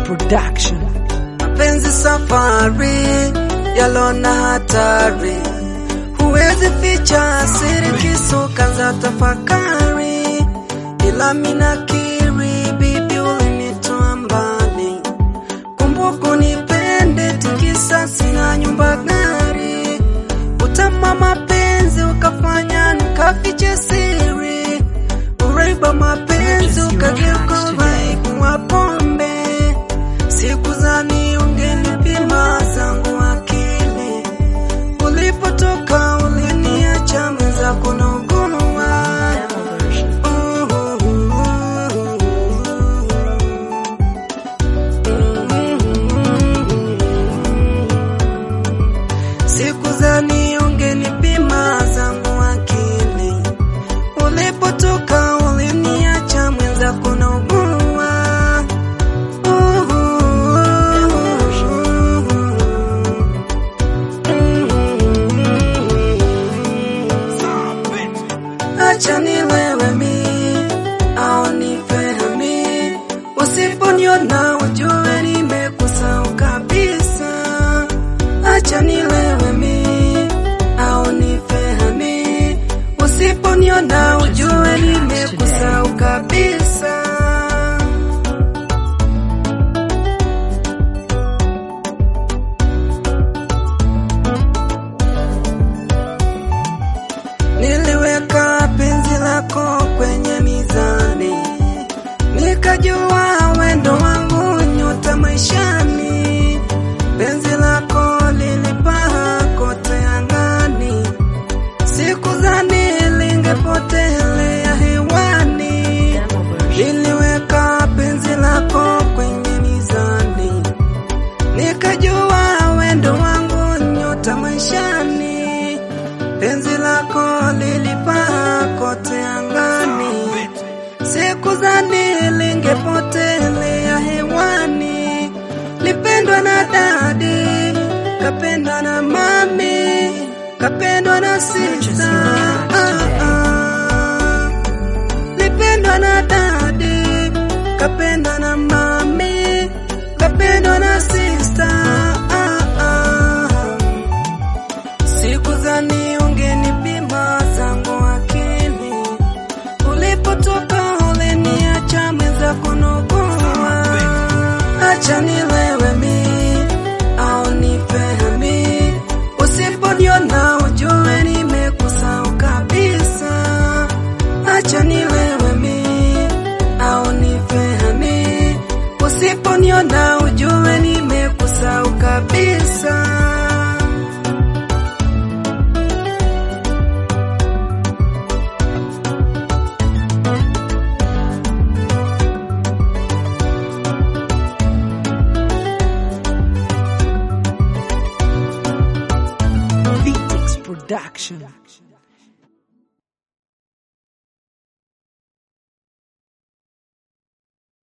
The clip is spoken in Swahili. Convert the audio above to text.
Production. Mapenzi safari yalona hatari, huwezi ficha siri, kisuka za tafakari, ila minakiri bibi, ulinitoa mbali. Kumbuka nipende, tikisa sina nyumba gari, utama mapenzi ukafanya nikafiche siri, uraiba mapenzi ukageuka uraibu wa pombe Sikuzani ungenipima zangu akili, ulipotoka uliniacha mwenzako na ugumu wa Sikuzani ungenipima zangu akili, ulipotoka uliniacha mwenzako na ugumu wa Acha nilewe mi au nifehami, usiponiona ujue nimekusahau kabisa. Acha nilewe mi au nifehami, usiponiona ujue nimekusahau kabisa. Niliweka penzi lako kwenye mizani, nikajua wendo wangu nyota maishani. Penzi lako lilipaa kote angani, sikudhani lingepotelea hewani. Niliweka penzi lako kwenye mizani, nikajua wendo wangu nyota maishani. Penzi lako lilipaa kote angani, sikudhani lingepotelea hewani. Lipendwa na dadi, kapendwa na mami, kapendwa na sista. Ah, ah. Lipendwa na dadi, kapendwa na mami, kapendwa na sista. Ah, ah. Sikudhani ungenipima zangu akili, ulipotoka uliniacha mwenzako nogua. Acha nilewe mi au nifehami, usiponiona ujue nimekusahau kabisa. Acha nilewe mi au nifehami, usiponiona ujue nimekusahau kabisa. Vitex Production.